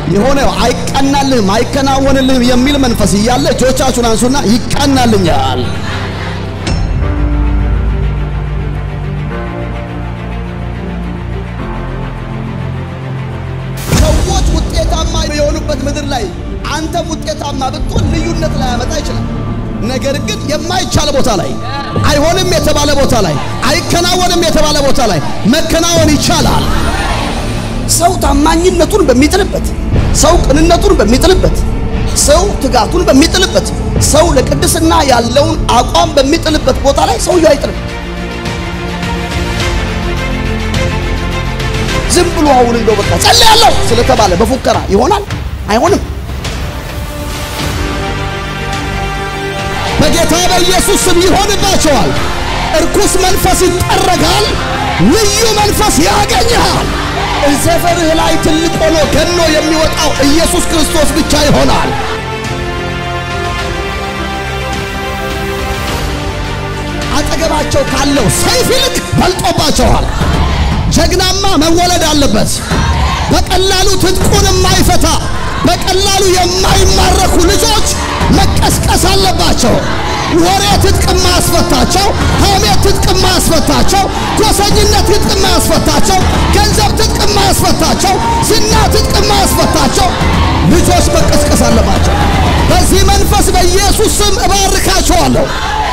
የሆነ አይቀናልህም፣ አይከናወንልህም የሚል መንፈስ እያለ እጆቻችሁን አንሱና ይቀናልኛል። ሰዎች ውጤታማ የሆኑበት ምድር ላይ አንተም ውጤታማ ብትሆን ልዩነት ላይ ያመጣ ይችላል። ነገር ግን የማይቻል ቦታ ላይ አይሆንም የተባለ ቦታ ላይ አይከናወንም የተባለ ቦታ ላይ መከናወን ይቻላል። ሰው ታማኝነቱን በሚጥልበት፣ ሰው ቅንነቱን በሚጥልበት፣ ሰው ትጋቱን በሚጥልበት፣ ሰው ለቅድስና ያለውን አቋም በሚጥልበት ቦታ ላይ ሰውየው አይጥልም። ዝም ብሎ አሁን እንደው በቃ ጸልያለሁ ስለተባለ በፉከራ ይሆናል? አይሆንም። በጌታ በኢየሱስ ስም ይሆንባቸዋል። እርኩስ መንፈስ ይጠረጋል። ልዩ መንፈስ ያገኘሃል። ሰፈርህ ላይ ትልቅ ሆኖ ገኖ የሚወጣው ኢየሱስ ክርስቶስ ብቻ ይሆናል። አጠገባቸው ካለው ሰይፍ ይልቅ በልጦባቸዋል። ጀግናማ መወለድ አለበት። በቀላሉ ትጥቁን የማይፈታ በቀላሉ የማይማረኩ ልጆች መቀስቀስ አለባቸው። ወሬ ትጥቅ የማያስፈታቸው፣ ሐሜት ትጥቅ የማያስፈታቸው፣ ጎሰኝነት ትጥቅ የማያስፈታቸው፣ ገንዘብ ትጥቅ የማያስፈታቸው፣ ዝና ትጥቅ የማያስፈታቸው ልጆች መቀስቀስ አለባቸው። በዚህ መንፈስ በኢየሱስ ስም እባርካቸዋለሁ።